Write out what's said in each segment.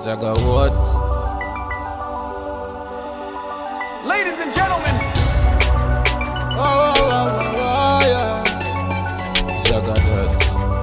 Zaga what? Ladies and gentlemen, Oh, oh, oh, oh, oh, yeah. Zaga that.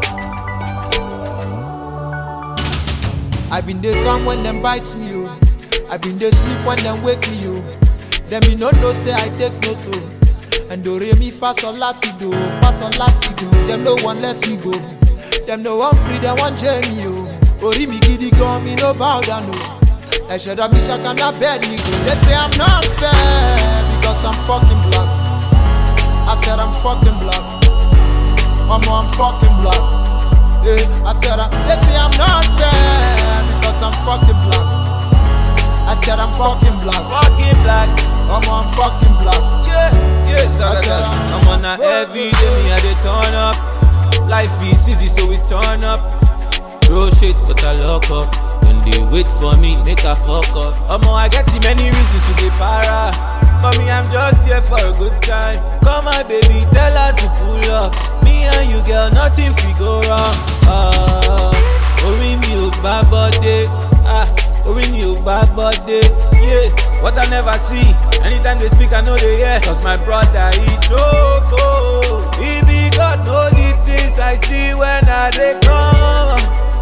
I been dey come when them bites me, oh. I been dey sleep when them wake me, oh. Them me no know say I take no to. And do re mi fa sol lati do, fa sol lati do. Them no one let me go. Them no one free, them one jail me, oh. Ori mi gidi gan, me no bow down, oh. Ẹ̀ṣẹ̀ dọ̀ mi ṣàkànnà bẹ́ẹ̀ ni go. They say I'm not fair because I'm fucking black. I said I'm fucking black. Mama, I'm fucking black. Yeah, I said I, they say I'm not fair because I'm fucking black. I said I'm fucking black. Fucking black. Mama, I'm fucking black. Yeah, yeah, Zaga I said that. I'm- I'm on a every day, me I dey turn up. Life is easy, so we turn up. Throw shit, but I lock up. When they wait for me, make a fuck up. Omo, I get too many reasons to be para. For me, I'm just here for a good time. Come on, baby, tell her to pull up. Me and you, girl, nothing fi go wrong. Ah, orí mi ò gbá bọ́dé. Ah, orí mi ò gbá bọ́dé. Yeah, what I never see. Anytime they speak, I know they hear. Cause my brother, he choke. oh. He be God, know the things I see when I dey come.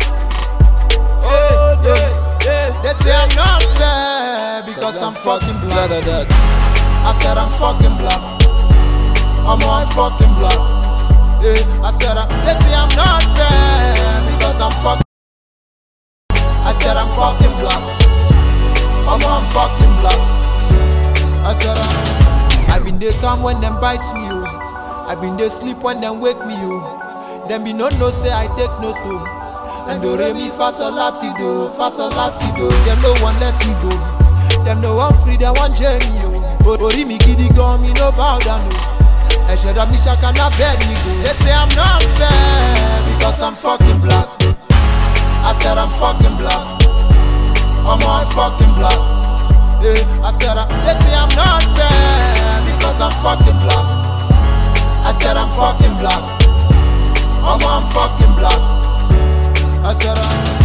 Oh, yeah, yeah. They say I'm not fair because I'm fucking black. Zaga that. I said I'm fucking black. I'm on fucking black. Yeah, I said I, they say I'm not fair because I'm fucking. I said I'm fucking black. I'm on fucking black. I said I, I been they come when them bites me, oh. I been they sleep when them wake me, oh. Them be no no say I take no to. And do re mi fa sol lati do, fa sol lati do. Them no one let me go. Them no one free, them one jail me, oh. Ori mi gidi gan, me no bow down, oh. Ẹ̀ṣẹ̀ dọ̀ mi ṣàkànnà bẹ́ẹ̀ ni go. They say I'm not fair because I'm fucking black. I said I'm fucking black. I'm on fucking black. Yeah, I said I, they say I'm not fair because I'm fucking black. I said I'm fucking black. I'm on fucking black. I said I.